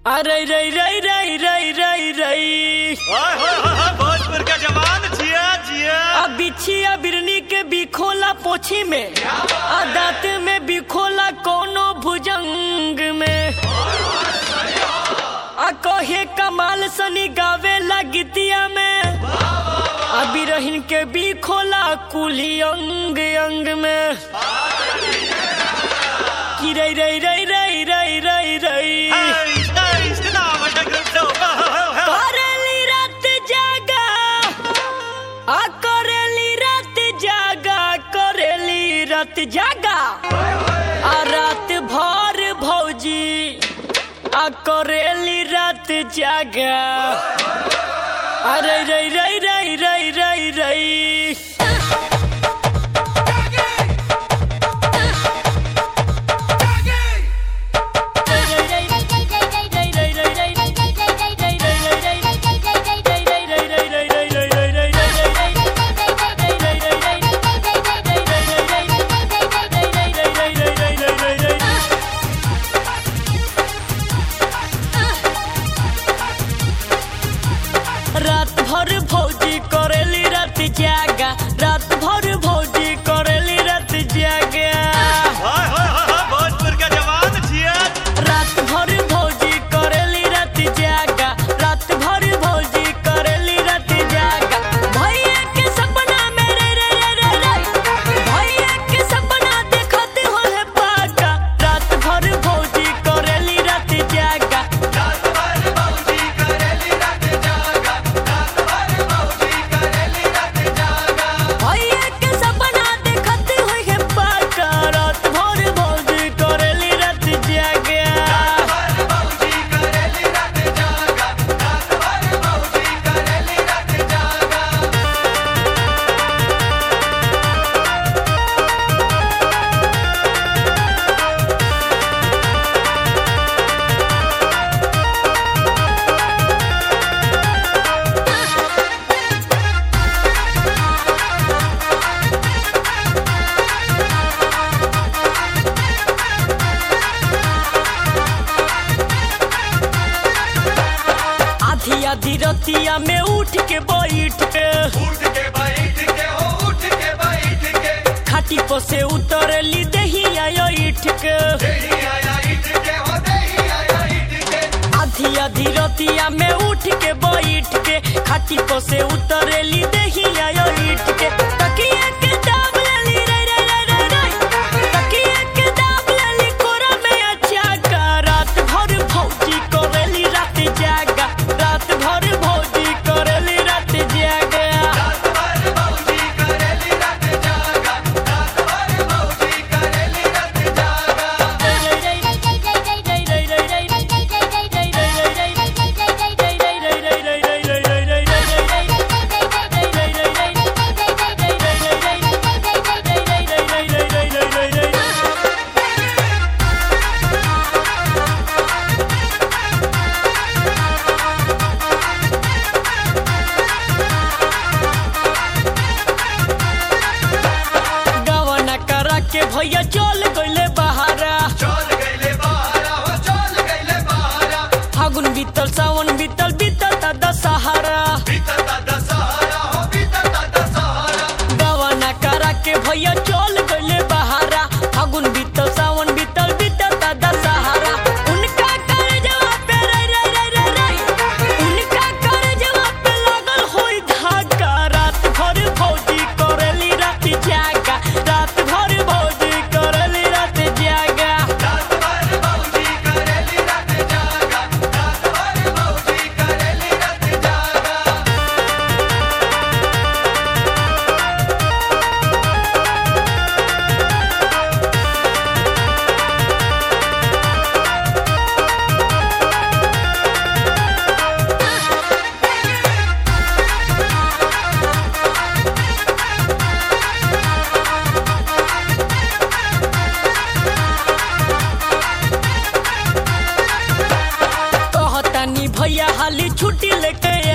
अरे रई रई रई रई रई रई ओए होए होए होए, भोजपुर का जवान जिया जिया आ बिछिया बिरनी के बिखोला पोछी में आ दांत में बिखोला कोनो भुजंग में आ कहे कमाल सनी गावे ला गीतिया में आ बिरहिन के बिखोला कुली अंग अंग में की रई रई रई रई रई रई रई Eis, eis, genau, was der Grund so. Ho, ho, ho, ho. करेली रात जागा आ करेली रात जागा करेली रात जागा आ रात भर भौजी आ करेली रात जागा अरे रई रई रई रई रई रई रात भर भौजी करेली रात जागा रात भर भौजी करेली रात जागा ओए होए होए होए, भोजपुर का जवान जिया रात भर भौजी करेली रात जागा रात भर भौजी करेली रात जागा भैया के सपना में रे रे रे रे रे भैया के सपना देखते हो है पाका रात भर भौजी करेली रात जागा भैया के सपना देखते हो है पाका रात भर भौजी करेली रात जागा आधी आधी रतिया में उठ के बैठ के खाटी पर से उतरली दहिया ईठ के आधी आधी रतिया में उठ के बैठ के खाटी पर से उतरली दहिया ईठ के तकिया के दाब लेली रे रे रे रे रे तकिया के दाब लेली कोरा में अच्छा का रात भर भौजी करेली रात जागा रात भर भौजी करेली रात जागा गवना करा के भैया चल गइले बहारा फागुन बीतल सावन बीतल बीतल ता दशहरा गवना करा के भैया चल गइले बहारा फागुन बीतल सावन बीतल बीतल ता दशहरा उनका कर जवाब पे रे रे रे रे रे उनका कर जवाब पे लागल होई धागा रात भर भौजी करेली रात जागा रात भर भौजी करेली रात जागा कहतानी भैया हाली छुट्टी लेके